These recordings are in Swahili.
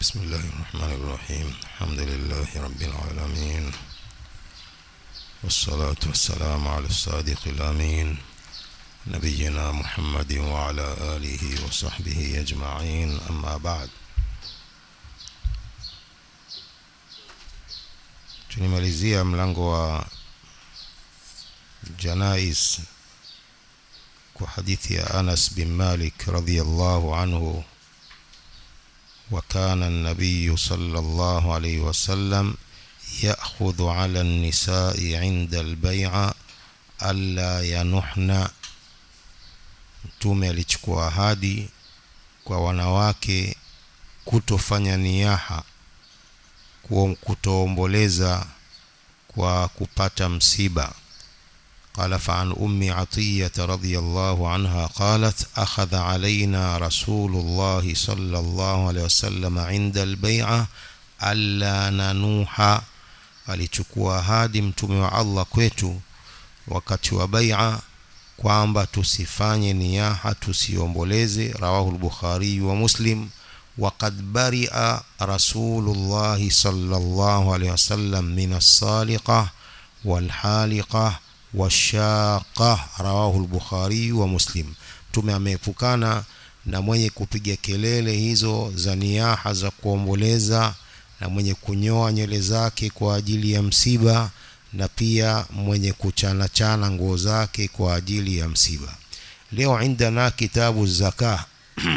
بسم الله الرحمن الرحيم الحمد لله رب العالمين والصلاة والسلام على الصادق الأمين نبينا محمد وعلى آله وصحبه أجمعين أما بعد tunimalizia mlango wa janais kwa hadithi ya Anas bin Malik radhiyallahu anhu وكان النبي صلى الله عليه وسلم يأخذ على النساء عند البيع ألا ينحن mtume alichukua ahadi kwa wanawake kutofanya niyaha kutoomboleza kwa kupata msiba قال فعن أم عطية رضي الله عنها قالت أخذ علينا رسول الله صلى الله عليه وسلم عند البيعة ألا ننوح alichukua ahadi mtume wa Allah kwetu wakati wa bai'a kwamba tusifanye niyaha tusiomboleze rawahu al-Bukhari wa Muslim وقد برئ رسول الله صلى الله عليه وسلم من الصالقة والحالقة washaqa rawahu al-Bukhari wa Muslim mtume ameepukana na mwenye kupiga kelele hizo za niyaha za kuomboleza na mwenye kunyoa nywele zake kwa ajili ya msiba na pia mwenye kuchana chana nguo zake kwa ajili ya msiba leo indana kitabu zakah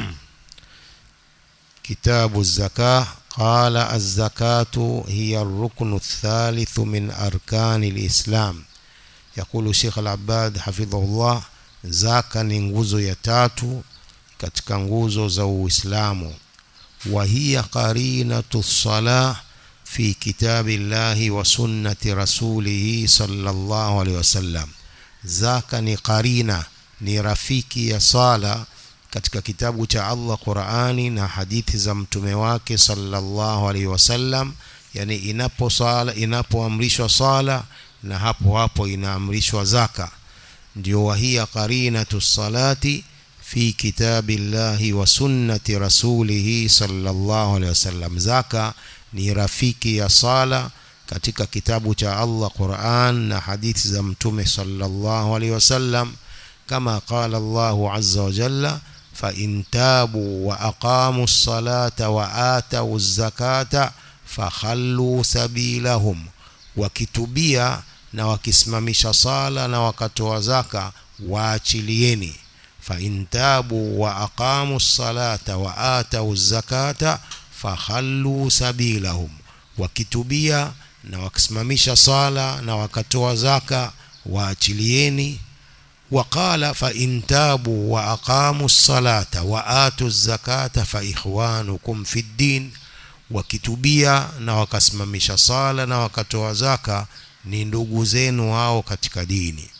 kitabu zakah قال الزكاة هي الركن الثالث من أركان الإسلام يقول الشيخ العباد حفظه الله zaka ni nguzo ya tatu katika nguzo za Uislamu wa hiya qarinatu salah fi kitabillahi wa sunnati rasulih sallallahu alaihi wasallam zaka ni qarina ni rafiki ya sala katika kitabu cha Allah Qur'ani na hadithi za mtume wake sallallahu alaihi wasallam yani inapo sala inapoamrishwa sala na hapo hapo inaamrishwa zaka ndio wahia qarinatu salati fi kitabillahi wa sunnati rasulihi sallallahu alaihi wasallam zaka ni rafiki ya sala katika kitabu cha Allah Qur'an na hadithi za mtume sallallahu alaihi wasallam kama qala Allahu azza wa jalla fa in tabu wa aqamu as-salata wa atu az-zakata fakhallu sabilahum wakitubia na wakisimamisha sala na wakatoa zaka waachilieni fa intabu wa aqamu salata wa atau zakata fakhallu sabilahum wakitubia na wakisimamisha sala na wakatoa zaka waachilieni وقال فإن تابوا وأقاموا الصلاة وآتوا الزكاة فإخوانكم في الدين wakitubia na wakasimamisha sala na wakatoa zaka ni ndugu zenu hao katika dini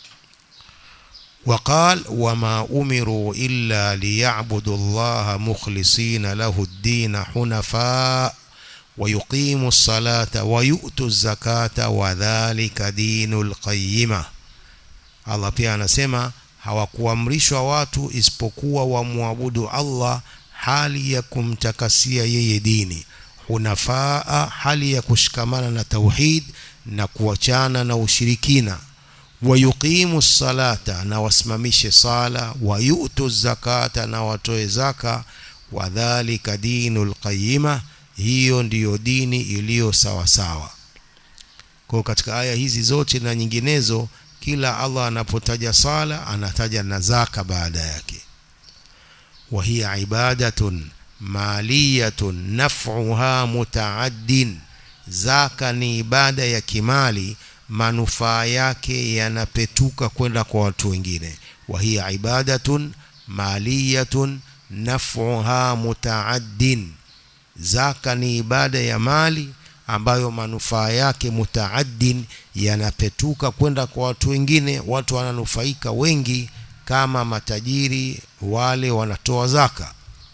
وقال وما أمروا إلا ليعبدوا الله مخلصين له الدين حنفاء ويقيموا الصلاة ويؤتوا الزكاة وذلك دين القيمة Allah pia anasema hawakuamrishwa watu isipokuwa wamwabudu Allah hali ya kumtakasia yeye dini hunafaa hali ya kushikamana na tauhid na kuachana na ushirikina wayuqimu salata na wasimamishe sala wayutu zakata na watoe zaka wadhalika dinul qayyima hiyo ndiyo dini iliyo sawa sawa kwa katika aya hizi zote na nyinginezo kila Allah anapotaja sala anataja na zaka baada yake wa hiya ibadatun maliyatun naf'uha mutaaddin zaka ni ibada ya kimali manufaa yake yanapetuka kwenda kwa watu wengine wa hiya ibadatun maliyatun naf'uha mutaaddin zaka ni ibada ya mali ambayo manufaa yake mutaaddin yanapetuka kwenda kwa watu wengine watu wananufaika wengi kama matajiri wale wanatoa zaka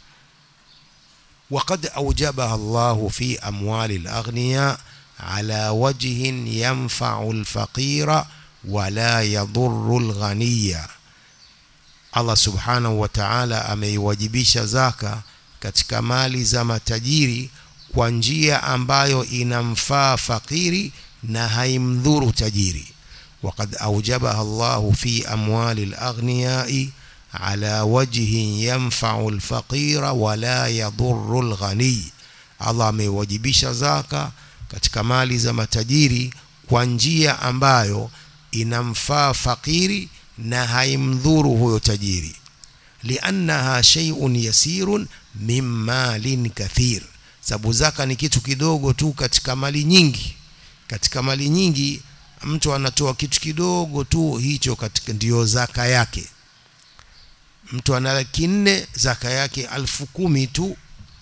وقد أوجبها الله في أموال الأغنياء على وجه ينفع الفقير ولا يضر الغني Allah subhanahu wa ta'ala ameiwajibisha zaka katika mali za matajiri kwa njia ambayo inamfaa fakiri na haimdhuru tajiri وقد أوجبها الله في أموال الأغنياء على وجه ينفع الفقير ولا يضر الغني Allah amewajibisha zaka katika mali za matajiri kwa njia ambayo inamfaa fakiri na haimdhuru huyo tajiri liannaha shay'un yasirun min malin kathir sababu zaka ni kitu kidogo tu katika mali nyingi katika mali nyingi mtu anatoa kitu kidogo tu hicho katika ndiyo zaka yake mtu ana laki nne zaka yake alfu kumi tu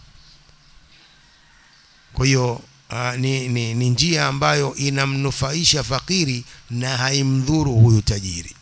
kwa hiyo uh, ni, ni, ni njia ambayo inamnufaisha fakiri na haimdhuru huyu tajiri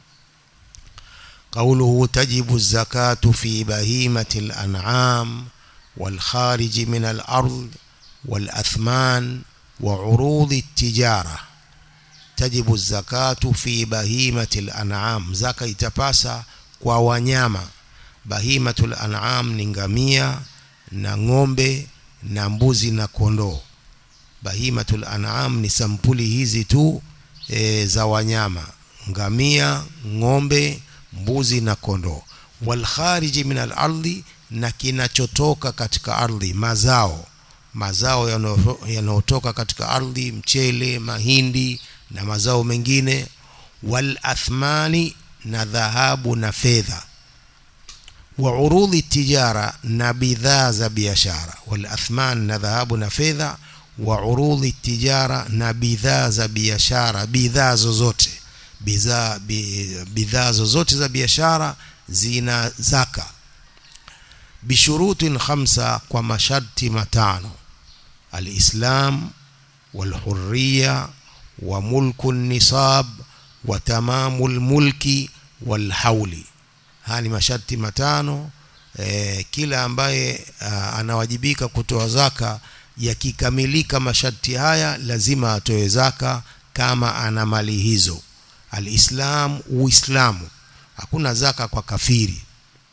قوله تجب الزكاة في بهيمة الأنعام والخارج من الأرض والأثمان وعروض التجارة تجب الزكاة في بهيمة الأنعام زكاة itapasa kwa wanyama bahimatul an'am ni ngamia na ng'ombe na mbuzi na kondoo bahimatul an'am ni sampuli hizi tu e, za wanyama ngamia ng'ombe mbuzi na kondoo wal khariji min al ardi na kinachotoka katika ardhi mazao mazao yanayotoka katika ardhi mchele mahindi na mazao mengine wal athmani na dhahabu na fedha wa urudhi tijara na bidhaa za biashara wal athman na dhahabu na fedha wa urudhi tijara na bidhaa za biashara bidhaa zozote bidhaa bidhaa zozote za biashara zina zaka bishurutin khamsa kwa masharti matano alislam walhurriya wa mulku nisab wa tamamu lmulki walhauli haya ni masharti matano e, kila ambaye a, anawajibika kutoa zaka yakikamilika masharti haya lazima atoe zaka kama ana mali hizo alislam uislamu hakuna zaka kwa kafiri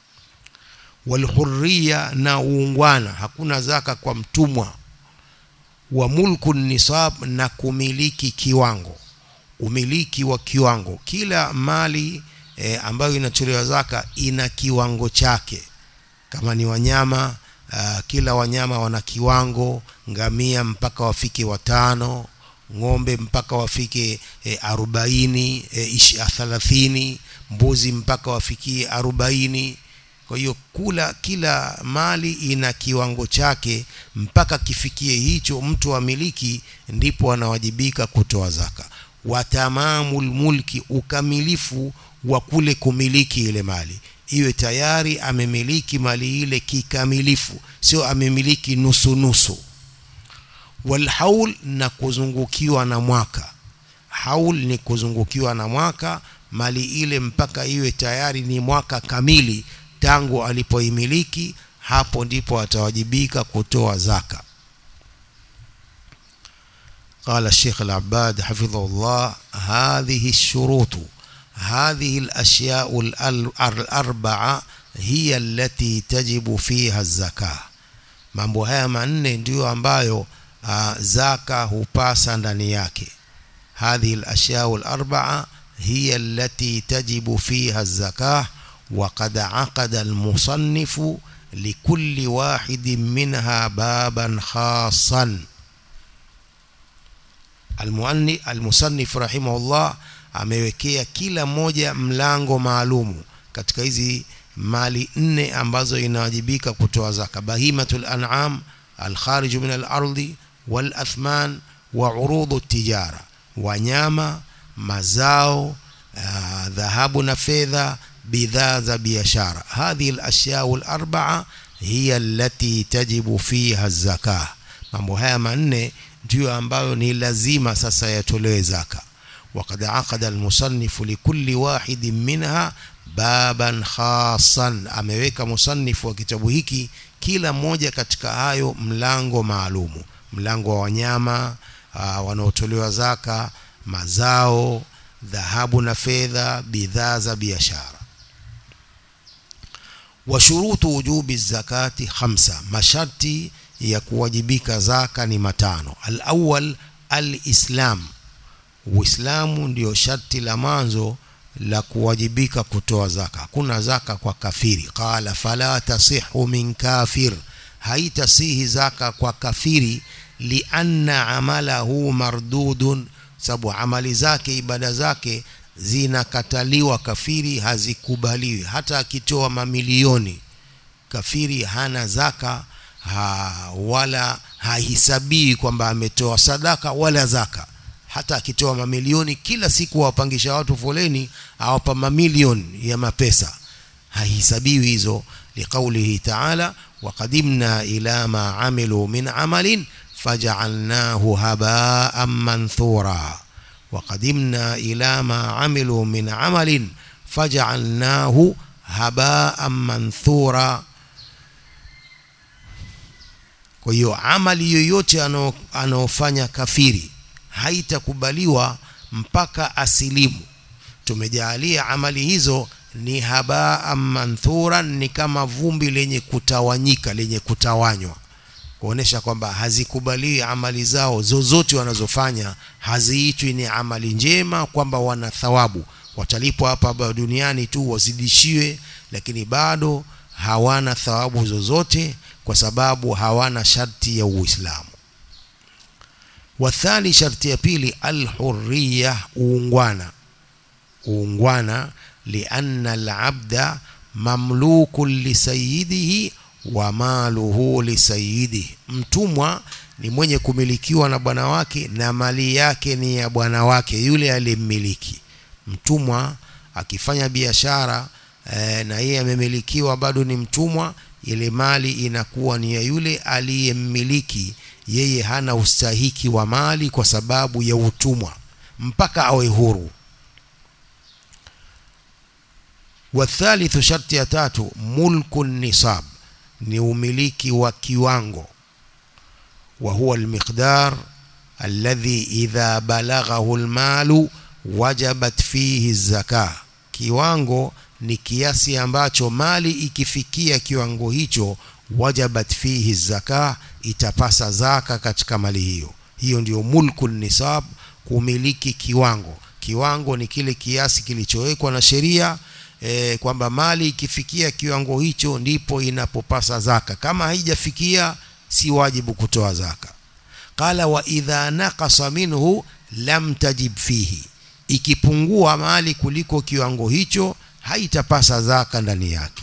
walhurriya na uungwana hakuna zaka kwa mtumwa wa mulku nisab na kumiliki kiwango umiliki wa kiwango kila mali e, ambayo inatolewa zaka ina kiwango chake kama ni wanyama uh, kila wanyama wana kiwango ngamia mpaka wafike watano ng'ombe mpaka wafike e, arobaini e, thalathini mbuzi mpaka wafikie arobaini kwa hiyo kula kila mali ina kiwango chake mpaka kifikie hicho mtu amiliki ndipo anawajibika kutoa zaka watamamul mulki ukamilifu wa kule kumiliki ile mali iwe tayari amemiliki mali ile kikamilifu sio amemiliki nusu nusu walhaul na kuzungukiwa na mwaka haul ni kuzungukiwa na mwaka mali ile mpaka iwe tayari ni mwaka kamili tangu alipoimiliki hapo ndipo atawajibika kutoa zaka قال الشيخ العباد حفظه الله هذه الشروط هذه الأشياء الأربعة هي التي تجب فيها الزكاة mambo haya manne ndiyo ambayo uh, zaka hupasa ndani yake hadhihi al-ashya'u al-arba'a hiya allati tajibu fiha az-zakah wa qad 'aqada al-musannifu likulli wahidin minha baban khassan al-muanni al-musannif rahimahullah amewekea kila moja mlango maalumu katika hizi mali nne ambazo inawajibika kutoa zaka bahimatul an'am al-kharij min al-ardi wal athman wa urudu tijara wanyama mazao dhahabu na fedha bidhaa za biashara hadhihi al-ashya'u al-arba'a hiya allati tajibu fiha az-zakah mambo haya manne ndiyo ambayo ni lazima sasa yatolewe zaka وقد عقد المصنف لكل واحد منها baban khasan ameweka musannif wa kitabu hiki kila mmoja katika hayo mlango maalumu mlango wa wanyama wanaotolewa zaka mazao dhahabu na fedha bidhaa za biashara wa shurutu wujubi zakati khamsa masharti ya kuwajibika zaka ni matano alawal alislam uislamu ndio sharti la mwanzo la kuwajibika kutoa zaka hakuna zaka kwa kafiri qala fala tasihu min kafir haitasihi zaka kwa kafiri lianna amalahu mardudun sababu amali zake ibada zake zinakataliwa kafiri hazikubaliwi hata akitoa mamilioni kafiri hana zaka ha, wala hahisabii kwamba ametoa sadaka wala zaka hata akitoa mamilioni kila siku awapangisha watu foleni awapa mamilioni ya mapesa hahisabiwi hizo liqaulihi taala waqadimna ila ma amilu min amalin fajaalnahu habaan manthura وقدمنا إلى ما عملوا من عمل فجعلناه هباء منثورا kwa hiyo amali yoyote anaofanya kafiri haitakubaliwa mpaka asilimu tumejaalia amali hizo ni habaa manthuran ni kama vumbi lenye kutawanyika lenye kutawanywa kuonesha kwamba hazikubaliwi amali zao zozote wanazofanya haziitwi ni amali njema kwamba wana thawabu watalipwa hapa duniani tu wazidishiwe lakini bado hawana thawabu zozote kwa sababu hawana sharti ya uislamu wathani sharti ya pili alhurriya uungwana uungwana lianna alabda mamlukun lisayidihi wa maluhu lisayidi mtumwa ni mwenye kumilikiwa na bwana wake na mali yake ni ya bwana wake yule aliyemmiliki mtumwa akifanya biashara e, na yeye amemilikiwa bado ni mtumwa ile mali inakuwa ni ya yule aliyemmiliki yeye hana ustahiki wa mali kwa sababu ya utumwa mpaka awe huru wathalithu sharti ya tatu mulku nisab ni umiliki wa kiwango wa huwa almiqdar alladhi idha balaghahu almalu wajabat fihi zaka kiwango ni kiasi ambacho mali ikifikia kiwango hicho wajabat fihi zaka itapasa zaka katika mali hiyo hiyo ndiyo mulku nisab kumiliki kiwango kiwango ni kile kiasi kilichowekwa na sheria e, kwamba mali ikifikia kiwango hicho ndipo inapopasa zaka kama haijafikia si wajibu kutoa zaka qala wa idha naqasa minhu lam tajib fihi ikipungua mali kuliko kiwango hicho haitapasa zaka ndani yake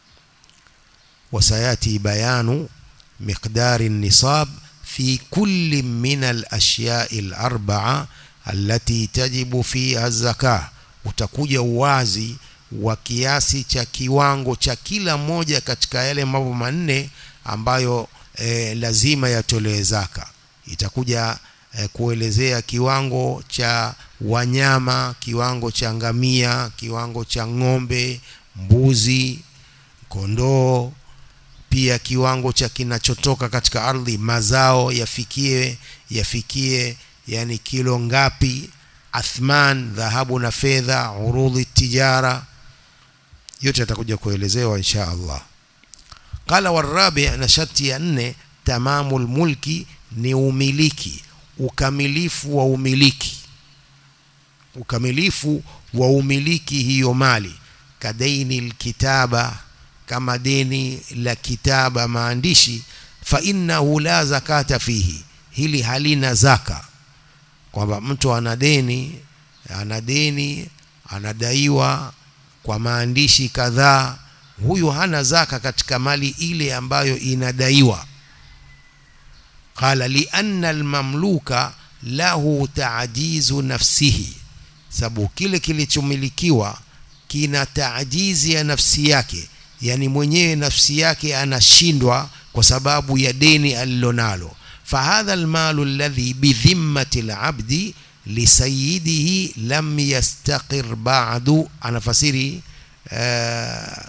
wasayati bayanu miqdari nisab fi kulli min al-ashiya'i al-arba'a allati tajibu fiha zakah utakuja uwazi wa kiasi cha kiwango cha kila moja katika yale mambo manne ambayo e, lazima yatolewe zaka itakuja e, kuelezea kiwango cha wanyama kiwango cha ngamia kiwango cha ng'ombe mbuzi kondoo pia kiwango cha kinachotoka katika ardhi mazao yafikie yafikie yani kilo ngapi athman dhahabu na fedha urudhi tijara yote yatakuja kuelezewa insha Allah qala warabi na sharti ya nne tamamul mulki ni umiliki ukamilifu wa umiliki ukamilifu wa umiliki hiyo mali kadaini alkitaba kama deni la kitaba maandishi fa innahu la zakata fihi hili halina zaka kwamba mtu ana deni ana deni anadaiwa kwa maandishi kadhaa huyu hana zaka katika mali ile ambayo inadaiwa qala lianna almamluka lahu taajizu nafsihi sababu kile kilichomilikiwa kina taajizi ya nafsi yake yani mwenyewe nafsi yake anashindwa kwa sababu ya deni alilonalo fahadha almalu alladhi bidhimmati alabdi lisayidihi lam yastaqir ba'du anafasiri uh,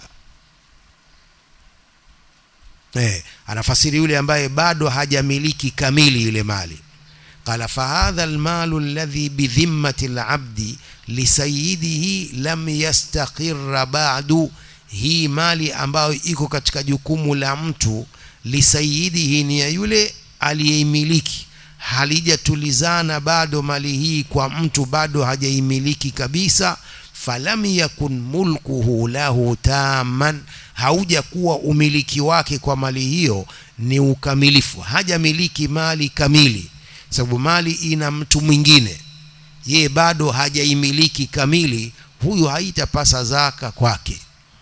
eh, anafasiri yule ambaye bado hajamiliki kamili ile mali قال فهذا المال الذي بذمة العبد لسيده لم يستقر بعد hii mali ambayo iko katika jukumu la mtu lisayidihi ni ya yule aliyeimiliki halijatulizana bado mali hii kwa mtu bado hajaimiliki kabisa falam yakun mulkuhu lahu taman hauja kuwa umiliki wake kwa mali hiyo ni ukamilifu hajamiliki mali kamili sababu mali ina mtu mwingine yeye bado hajaimiliki kamili huyu haitapasa zaka kwake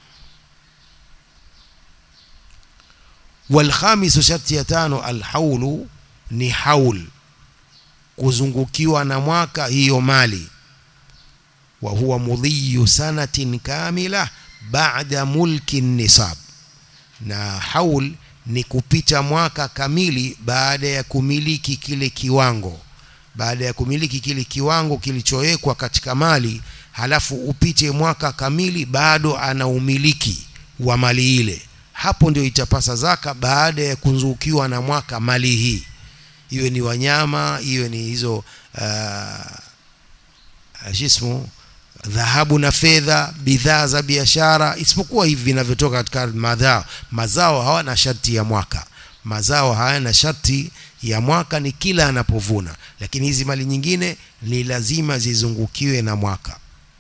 walkhamisu sharti ya tano alhaulu ni haul kuzungukiwa na mwaka hiyo mali wa huwa mudhiyu sanatin kamila baada mulki nisab na haul ni kupita mwaka kamili baada ya kumiliki kile kiwango baada ya kumiliki kile kiwango kilichowekwa katika mali halafu upite mwaka kamili bado ana umiliki wa mali ile hapo ndio itapasa zaka baada ya kuzungukiwa na mwaka mali hii iwe ni wanyama iwe ni hizo uh, jismu dhahabu na fedha bidhaa za biashara isipokuwa hivi vinavyotoka katika mazao mazao hawana sharti ya mwaka mazao hayana sharti ya mwaka ni kila anapovuna lakini hizi mali nyingine ni lazima zizungukiwe na mwaka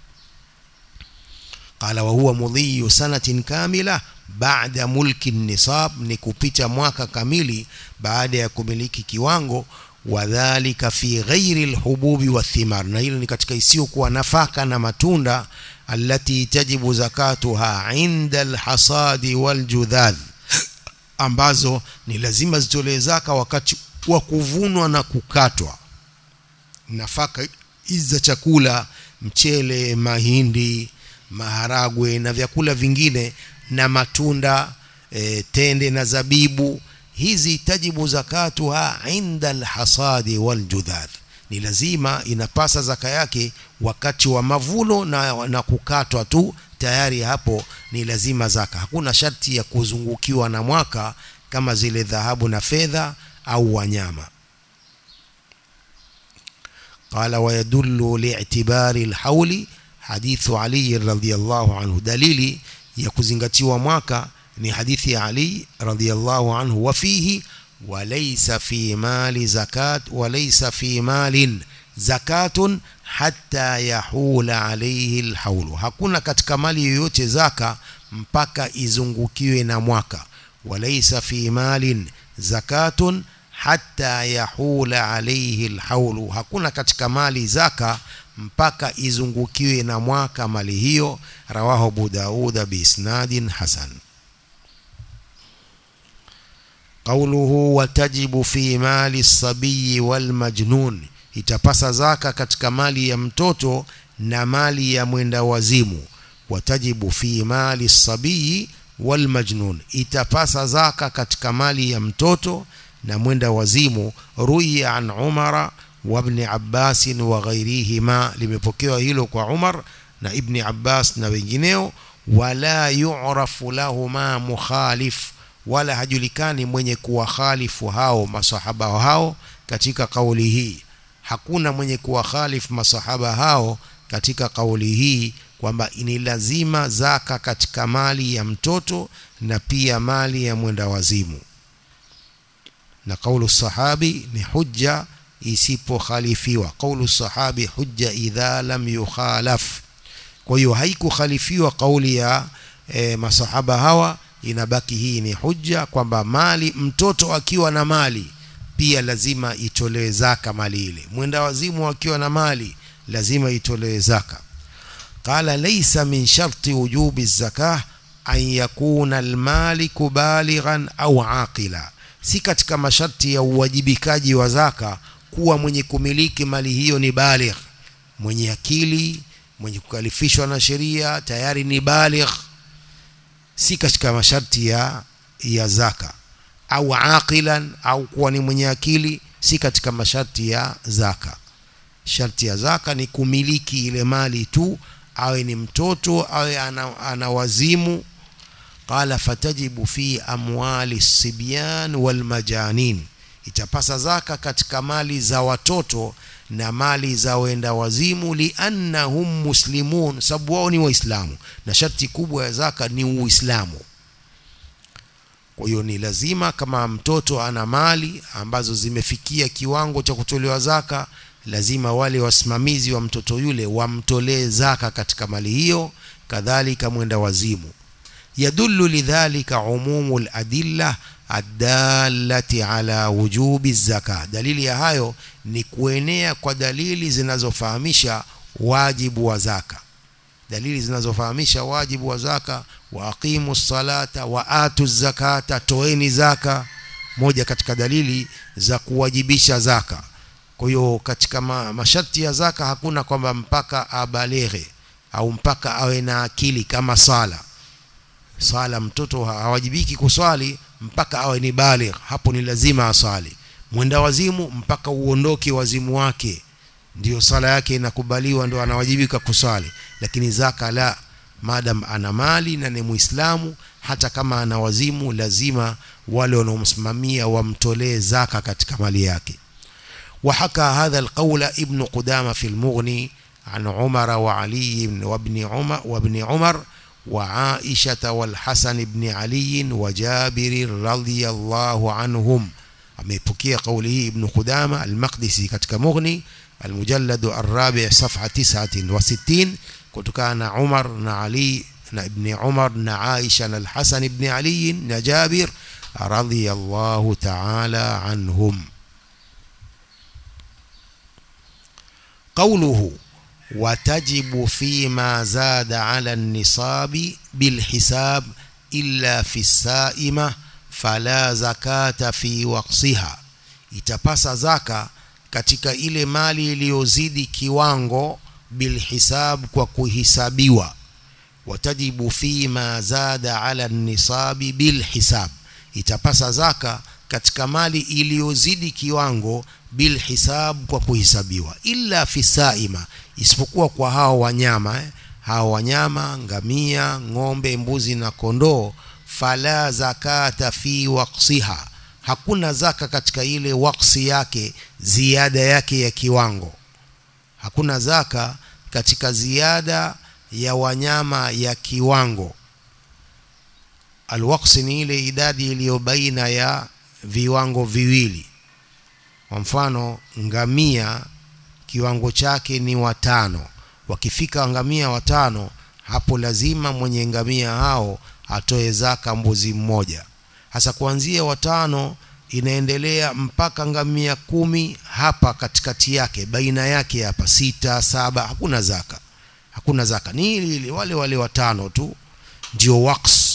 qala wa huwa mudhiyu sanatin kamila baada mulki nisab ni kupita mwaka kamili baada ya kumiliki kiwango wadhalika fi ghairi alhububi wathimar na hilo ni katika isiyokuwa nafaka na matunda allati tajibu zakatuha inda alhasadi waljudhadh ambazo ni lazima zitolewe zaka wakati wa kuvunwa na kukatwa nafaka hizi za chakula mchele mahindi maharagwe na vyakula vingine na matunda e, tende na zabibu hizi tajibu zakatuha inda alhasadi waljudhadh ni lazima inapasa zaka yake wakati wa mavuno na, na kukatwa tu tayari hapo ni lazima zaka hakuna sharti ya kuzungukiwa na mwaka kama zile dhahabu na fedha au wanyama قال ويدل لاعتبار الحول حديث علي رضي الله عنه دليلي ya kuzingatiwa mwaka ni hadithi ya Ali radhiyallahu anhu wa fihi walaysa fi mali zakat walaysa fi malin zakatun hatta yahula alayhi alhaulu hakuna katika mali yoyote zaka mpaka izungukiwe na mwaka walaysa fi malin zakatun hatta yahula alayhi alhaulu hakuna katika mali zaka mpaka izungukiwe na mwaka mali hiyo rawahu Abu Dauda biisnadin hasan qawluhu watajibu fi mali sabiyi wal majnun itapasa zaka katika mali ya mtoto na mali ya mwenda wazimu watajibu fi mali sabiyi wal majnun itapasa zaka katika mali ya mtoto na mwenda wazimu ruya an umara وابن عباس وغيرهما limepokewa hilo kwa Umar na Ibn Abbas na wengineo wala yu'rafu lahuma mukhalif wala hajulikani mwenye kuwakhalifu hao masahaba hao katika kauli hii hakuna mwenye kuwakhalifu masahaba hao katika kauli hii kwamba ni lazima zaka katika mali ya mtoto na pia mali ya mwenda wazimu na kaulu sahabi ni hujja isipokhalifiwa kaulu sahabi hujja idha lam yukhalaf kwa hiyo haikukhalifiwa kauli ya e, masahaba hawa inabaki hii ni hujja kwamba mali mtoto akiwa na mali pia lazima itolewe zaka mali ile mwenda wazimu akiwa na mali lazima itolewe zaka qala laysa min sharti wujubi zakah an yakuna almaliku balighan au aqila si katika masharti ya uwajibikaji wa zaka kuwa mwenye kumiliki mali hiyo ni baligh mwenye akili mwenye kukalifishwa na sheria tayari ni baligh si katika masharti ya ya zaka au aqilan au kuwa ni mwenye akili si katika masharti ya zaka sharti ya zaka ni kumiliki ile mali tu awe ni mtoto awe ana, ana wazimu qala fatajibu fi amwali sibyan wal majanin itapasa zaka katika mali za watoto na mali za wenda wazimu liannahum muslimun sababu wao ni waislamu na sharti kubwa ya zaka ni uislamu kwa hiyo ni lazima kama mtoto ana mali ambazo zimefikia kiwango cha kutolewa zaka lazima wale wasimamizi wa mtoto yule wamtolee zaka katika mali hiyo kadhalika mwenda wazimu yadullu lidhalika umumu ladilla addalati ala wujubi zaka dalili ya hayo ni kuenea kwa dalili zinazofahamisha wajibu wa zaka dalili zinazofahamisha wajibu wa zaka wa aqimu salata wa atu zakata toeni zaka moja katika dalili za kuwajibisha zaka kwa hiyo katika ma, masharti ya zaka hakuna kwamba mpaka abaleghe au mpaka awe na akili kama sala sala mtoto hawajibiki kuswali mpaka awe ni baligh hapo ni lazima aswali mwenda wazimu mpaka uondoke wazimu wake ndio sala yake inakubaliwa ndio anawajibika kuswali lakini zaka la madam ana mali na ni muislamu hata kama ana wazimu lazima wale wanaomsimamia wamtolee zaka katika mali yake وحكى هذا القول ابن قدامة في المغني عن عمر وعلي وابن عمر وابن عمر وعائشة والحسن بن علي وجابر رضي الله عنهم amepokea kauli hii ibn Qudama al-Maqdisi katika Mughni al-Mujallad ar-Rabi' safha 69 kutokana na Umar na Ali na ibn Umar na Aisha na al-Hasan ibn Ali na Jabir radiyallahu ta'ala anhum قوله وتجب فيما زاد على النصاب بالحساب إلا في السائمة فلا زكاة في وقصها itapasa zaka katika ile mali iliyozidi kiwango bilhisab kwa kuhisabiwa watajibu fima zada ala nisabi bilhisab itapasa zaka katika mali iliyozidi kiwango bilhisab kwa kuhesabiwa illa fi saima isipokuwa kwa hao wanyama eh? hao wanyama ngamia ng'ombe mbuzi na kondoo fala zakata fi waqsiha hakuna zaka katika ile waksi yake ziada yake ya kiwango hakuna zaka katika ziada ya wanyama ya kiwango alwaqsi ni ile idadi iliyo baina ya viwango viwili kwa mfano ngamia kiwango chake ni watano wakifika ngamia watano hapo lazima mwenye ngamia hao atoe zaka mbuzi mmoja hasa kuanzia watano inaendelea mpaka ngamia kumi hapa katikati yake baina yake hapa sita saba hakuna zaka hakuna zaka ni ili ili wale wale watano tu ndio waqs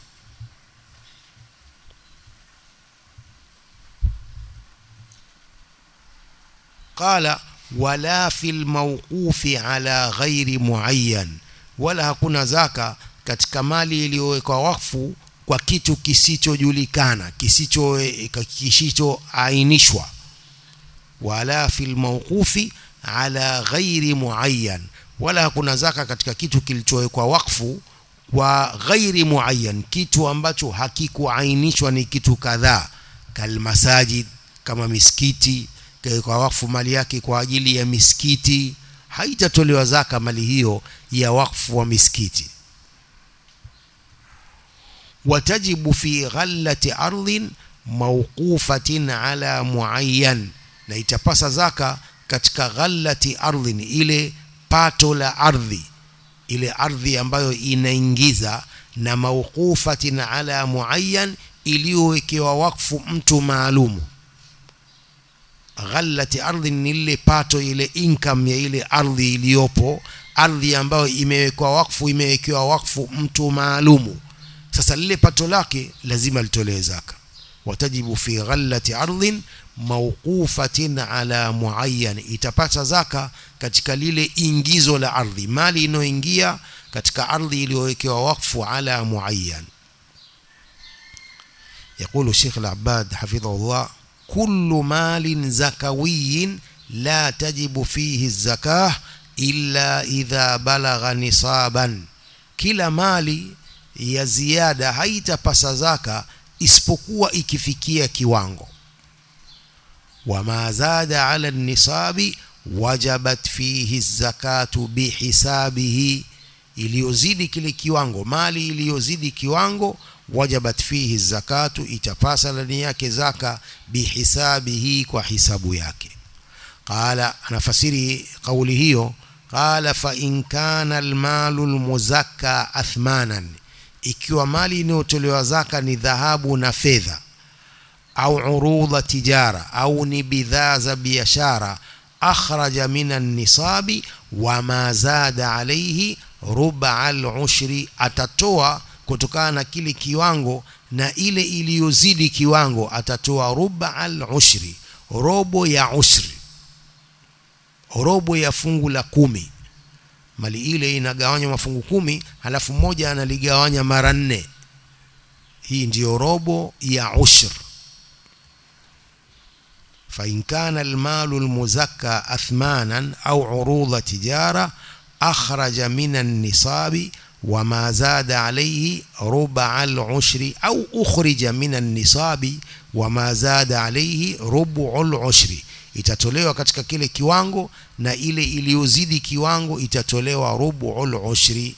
قال ولا في الموقوف على غير معين wala hakuna zaka katika mali iliyowekwa wakfu kwa kitu kisichojulikana kisicho kisichoainishwa wala fil mawqufi ala ghairi muayyan wala hakuna zaka katika kitu kilichowekwa wakfu kwa ghairi muayyan kitu ambacho hakikuainishwa ni kitu kadhaa kalmasajid kama misikiti kwa wakfu mali yake kwa ajili ya misikiti haitatolewa zaka mali hiyo ya wakfu wa misikiti watajibu fi ghallati ardhin mawqufatin ala muayyan na itapasa zaka katika ghallati ardhin ile pato la ardhi ile ardhi ambayo inaingiza na mawqufatin ala muayyan iliyowekewa wakfu mtu maalumu ghallati ardhi ni ile pato ile income ya ile ardhi iliyopo ardhi ambayo imewekwa wakfu imewekewa wakfu mtu maalumu sasa lile pato lake lazima litolewe zaka watajibu fi ghallati ardhin mawqufatin ala muayyan itapata zaka katika lile ingizo la ardhi mali inayoingia katika ardhi iliyowekewa wakfu ala muayyan يقول الشيخ العباد حفظه الله كل مال زكوي لا تجب فيه الزكاة إلا إذا بلغ نصابا kila mali ya ziada haitapasa zaka isipokuwa ikifikia kiwango wama zada ala nisabi wajabat fihi zakatu bihisabihi iliyozidi kile kiwango mali iliyozidi kiwango wajabat fihi zakatu itapasa ndani yake zaka bihisabihi kwa hisabu yake qala anafasiri kauli hiyo qala fa in kana almalu almuzakka athmanan ikiwa mali inayotolewa zaka ni dhahabu na fedha au urudha tijara au ni bidhaa za biashara akhraja min an-nisabi wa ma zada alayhi ruba al-ushri atatoa kutokana na kile kiwango na ile iliyozidi kiwango atatoa ruba al-ushri robo ya ushri robo ya fungu la kumi mali ile inagawanywa mafungu kumi halafu mmoja analigawanya mara nne hii ndiyo robo ya ushr فإن كان المال المزكى أثمانا أو عروض تجارة أخرج من النصاب وما زاد عليه ربع العشر أو أخرج من النصاب وما زاد عليه ربع العشر itatolewa katika kile kiwango na ile iliyozidi kiwango itatolewa rubuul ushri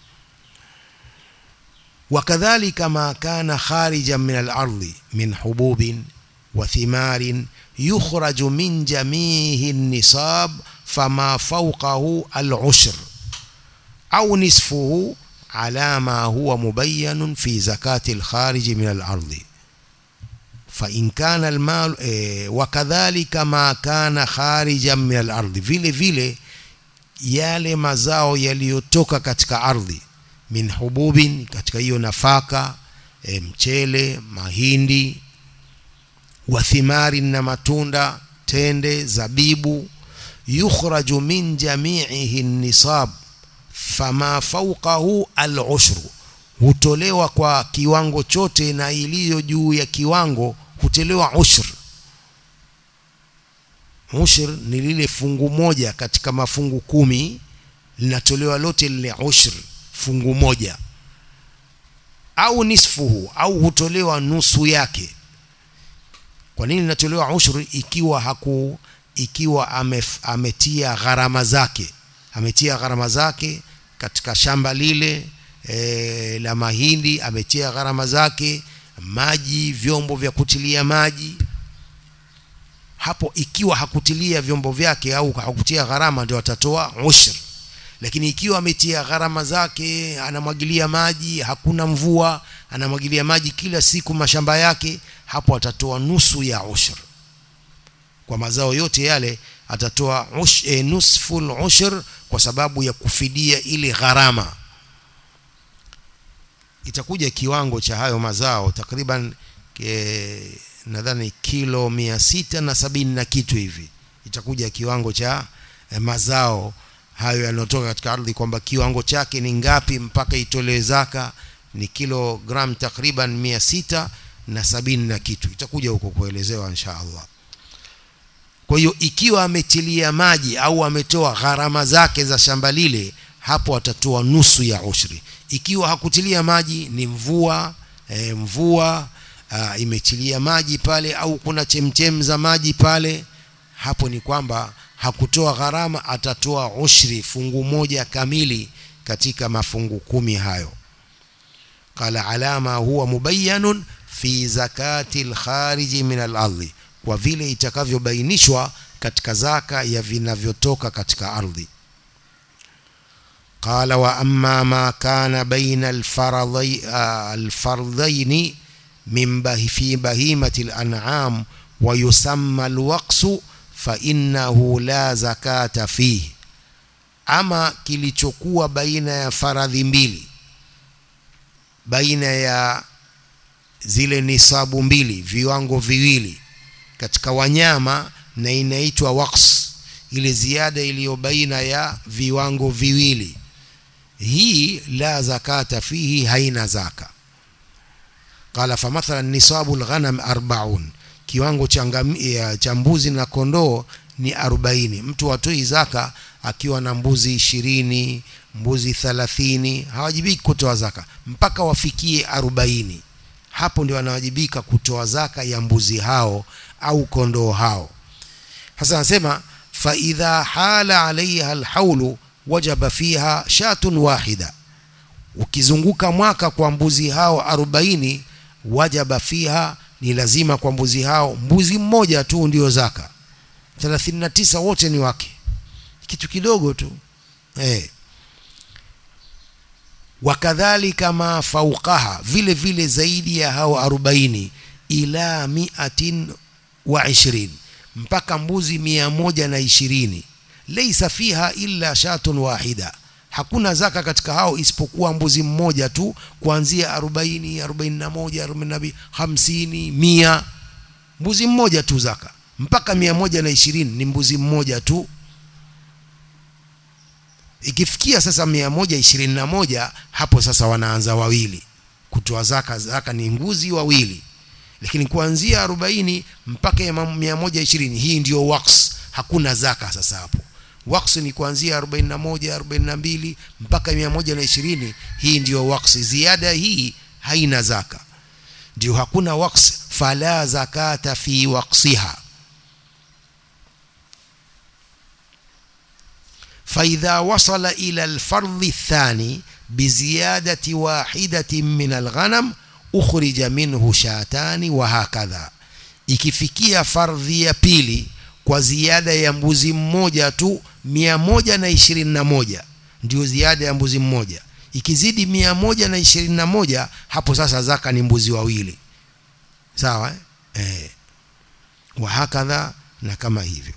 wakadhalika ma kana kharijan min al-ardi min hububin wa thimarin yukhraju min jamihi an-nisab fama fawqahu al-ushr au nisfuhu ala ma huwa mubayyan fi zakati al-kharij min al-ardi فإن كان المال إيه وكذلك ما كان خارجا من الأرض vile vile yale mazao yaliyotoka katika ardhi min hububin katika hiyo nafaka e, mchele mahindi wa thimari na matunda tende zabibu yukhraju min jami'ihi nisab fama fawqahu al-ushru hutolewa kwa kiwango chote na iliyo juu ya kiwango hutolewa ushr ushr ni lile fungu moja katika mafungu kumi linatolewa lote lile ushr fungu moja au nisfuhu au hutolewa nusu yake kwa nini linatolewa ushr ikiwa haku ikiwa amef, ametia gharama zake ametia gharama zake katika shamba lile e, la mahindi ametia gharama zake maji vyombo vya kutilia maji hapo ikiwa hakutilia vyombo vyake au hakutia gharama ndio atatoa ushr lakini ikiwa ametia gharama zake anamwagilia maji hakuna mvua anamwagilia maji kila siku mashamba yake hapo atatoa nusu ya ushr kwa mazao yote yale atatoa ush, e, nusful ushr kwa sababu ya kufidia ile gharama itakuja kiwango cha hayo mazao takriban e, nadhani kilo mia sita na sabini na kitu hivi itakuja kiwango cha e, mazao hayo yanayotoka katika ardhi kwamba kiwango chake ni ngapi mpaka itolewe zaka ni kilogram takriban mia sita na sabini na kitu itakuja huko kuelezewa insha Allah kwa hiyo ikiwa ametilia maji au ametoa gharama zake za shamba lile hapo atatoa nusu ya ushri ikiwa hakutilia maji ni mvua e, mvua a, imetilia maji pale au kuna chemchem za maji pale hapo ni kwamba hakutoa gharama atatoa ushri fungu moja kamili katika mafungu kumi hayo qala alama huwa mubayyanun fi zakati alkhariji min al-ardhi kwa vile itakavyobainishwa katika zaka ya vinavyotoka katika ardhi قال وأما ما كان بين الفرضي الفرضين من به في بهيمة الأنعام ويسمى الوقس فإنه لا زكاة فيه أما kilichokuwa baina ya faradhi mbili baina ya zile nisabu mbili viwango viwili katika wanyama na inaitwa waqs ile ziada iliyo baina ya viwango viwili hii la zakata fihi haina zaka qala fa mathalan nisabu alghanam 40 kiwango cha mbuzi na kondoo ni 40 mtu atoi zaka akiwa na mbuzi ishirini mbuzi 30 hawajibiki kutoa zaka mpaka wafikie 40 hapo ndio wanawajibika kutoa zaka ya mbuzi hao au kondoo hao hasa anasema fa idha hala alaiha alhaulu wajaba fiha shatun wahida ukizunguka mwaka kwa mbuzi hao arobaini wajaba fiha ni lazima kwa mbuzi hao mbuzi mmoja tu ndio zaka 39 wote ni wake kitu kidogo tu eh wakadhalika ma fauqaha vile vile zaidi ya hao arobaini ila miatin wa ishirin mpaka mbuzi mia moja na ishirini leisa fiha illa shatun wahida hakuna zaka katika hao isipokuwa mbuzi mmoja tu kuanzia arobaini arobaini na moja arobaini na mbili hamsini mia mbuzi mmoja tu zaka mpaka mia moja na ishirini ni mbuzi mmoja tu ikifikia sasa mia moja ishirini na moja hapo sasa wanaanza wawili kutoa zaka zaka ni mbuzi wawili lakini kuanzia arobaini mpaka ya mia moja ishirini hii ndio waks hakuna zaka sasa hapo waks ni kuanzia 41 42 mpaka 120 hii ndio waks ziada hii haina zaka ndio hakuna waks fala zakata fi waqsiha فإذا وصل إلى الفرض الثاني بزيادة واحدة من الغنم أخرج منه شاتان وهكذا ikifikia fardhi ya pili kwa ziada ya mbuzi mmoja tu mia moja na ishirini na moja ndio ziada ya mbuzi mmoja ikizidi mia moja na ishirini na moja hapo sasa zaka ni mbuzi wawili sawa eh? Eh. wahakadha na kama hivyo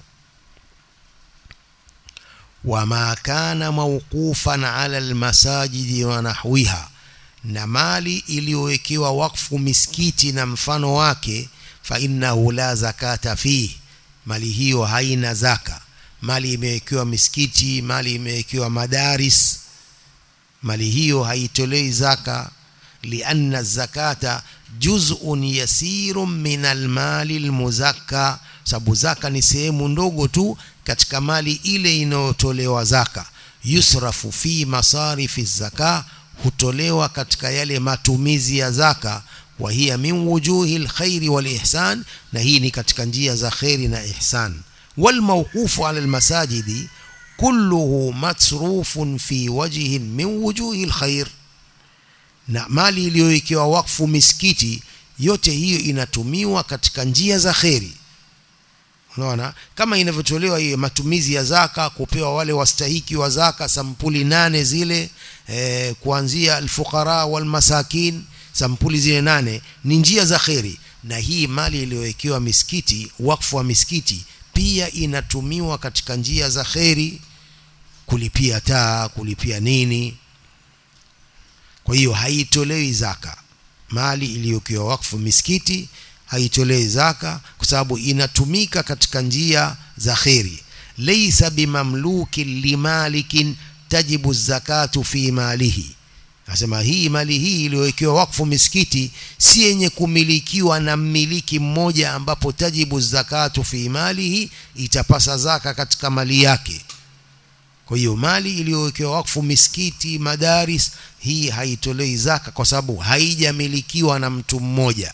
wama kana mawqufan ala almasajidi wa nahwiha na mali iliyowekewa wakfu misikiti na mfano wake fa innahu la zakata fihi mali hiyo haina zaka mali imewekewa misikiti mali imewekewa madaris mali hiyo haitolei zaka lianna zakata juz'un yasirun min almali almuzakka sababu zaka ni sehemu ndogo tu katika mali ile inayotolewa zaka yusrafu fi masarifi zaka hutolewa katika yale matumizi ya zaka wa hiya min wujuhi alkhairi wal ihsan na hii ni katika njia za khairi na ihsan wal mawqufu ala almasajidi kulluhu masrufun fi wajhin min wujuhi alkhair na mali iliyowekewa wakfu misikiti yote hiyo inatumiwa katika njia za khairi unaona kama inavyotolewa hiyo matumizi ya zaka kupewa wale wastahiki wa zaka sampuli nane zile eh, kuanzia alfuqara wal masakin sampuli zile nane ni njia za kheri na hii mali iliyowekewa misikiti wakfu wa misikiti pia inatumiwa katika njia za kheri kulipia taa kulipia nini kwa hiyo haitolewi zaka mali iliyowekewa wakfu misikiti haitolewi zaka kwa sababu inatumika katika njia za kheri laysa bimamlukin limalikin tajibu zakatu fi malihi Nasema hii mali hii iliyowekewa wakfu misikiti si yenye kumilikiwa na mmiliki mmoja ambapo tajibu zakatu fi malihi itapasa zaka katika mali yake. Kwa hiyo mali iliyowekewa wakfu misikiti, madaris hii haitolei zaka kwa sababu haijamilikiwa na mtu mmoja.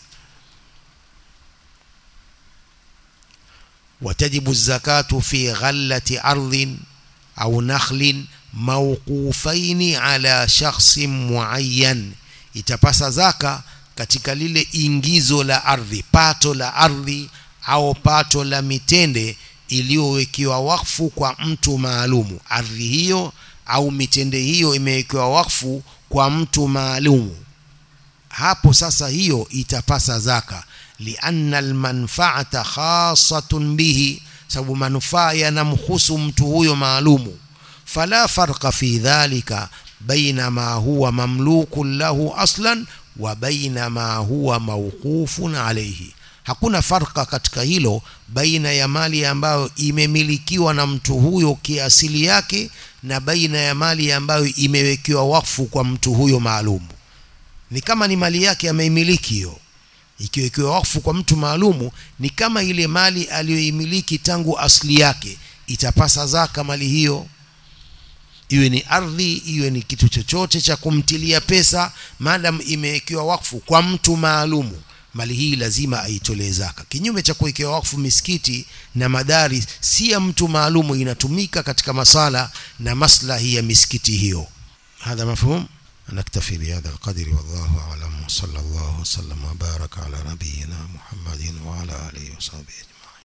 watajibu zakatu fi ghallati ardhin au nakhlin mawqufaini ala shakhsin muayyan itapasa zaka katika lile ingizo la ardhi pato la ardhi au pato la mitende iliyowekewa wakfu kwa mtu maalumu ardhi hiyo au mitende hiyo imewekewa wakfu kwa mtu maalumu hapo sasa hiyo itapasa zaka lianna almanfaata khasatun bihi sababu manufaa yanamhusu mtu huyo maalumu فلا فرق في ذلك بين ما هو مملوك له اصلا وبين ما هو موقوف عليه hakuna farka katika hilo baina ya mali ambayo imemilikiwa na mtu huyo kiasili yake na baina ya mali ambayo imewekewa wakfu kwa mtu huyo maalumu ni kama ni mali yake ameimiliki hiyo ikiwekewa wakfu kwa mtu maalumu ni kama ile mali aliyoimiliki tangu asili yake itapasa zaka mali hiyo iwe ni ardhi iwe ni kitu chochote cha kumtilia pesa madam imewekewa wakfu kwa mtu maalumu mali hii lazima aitolee zaka kinyume cha kuwekewa wakfu misikiti na madari si ya mtu maalumu inatumika katika masala na maslahi ya misikiti hiyo hadha mafhum نكتفي بهذا القدر والله أعلم وصلى الله وسلم وبارك على نبينا محمد وعلى آله وصحبه أجمعين